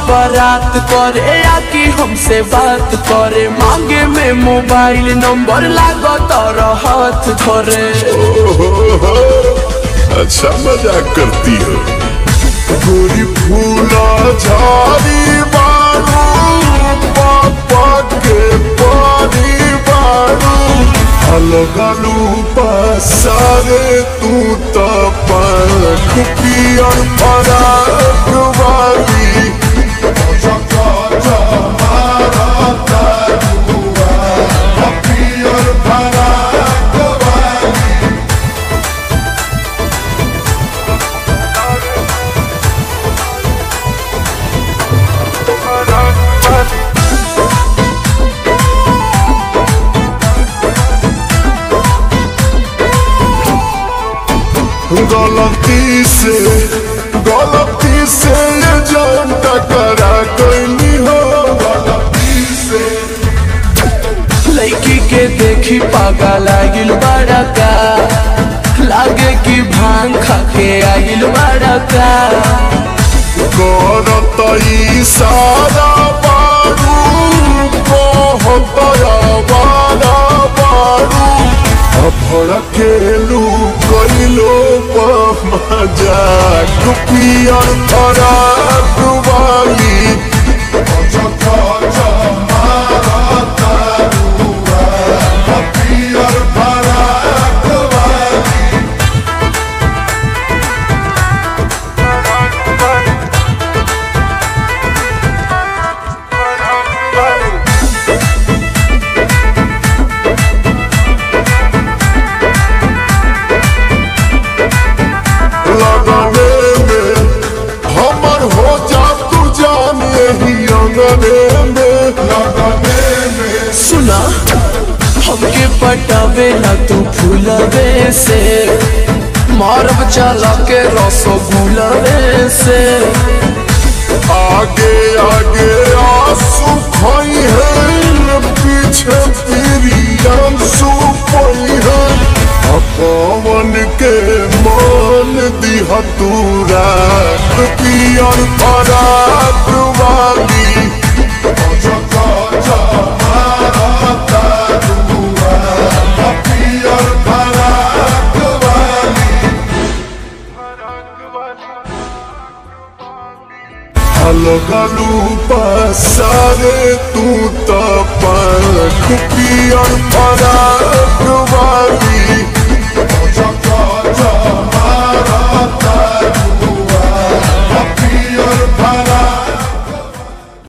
बारात करे आके हमसे बात करे मांगे में मोबाइल नंबर लागो तारा हाथ धरे ओहो, अच्छा मजाक करती हो गोरी फूला झाड़ी बारू पापा के पानी बारू अलगलू पसारे तू तो पंख पियर फराक वाली पियर फराक वाली गलती से गलती से ये जान टकरा कैली हो गलती से लड़की के देखी पागा लागिल बड़ा का लागे कि भांग खा के आगिल बड़ा का करत इशारा बारू कहत आवारा बारू भड़केलू कैलो मजाक पियर फराक वाली पियर फराक वाली लगने में हमर हो जा तू जान यही अंगने में लगने में सुना हमके पटावे ना तू फूलवे से मारब चला के रसगुलवे से आगे आगे आंसू खोई है पीछे तेरी आंसू खोई है पवन के मान दिया तू रात पियर फराक वाली पियर फराक वाली अलगलू पसारे तू तो पंख पियर फराक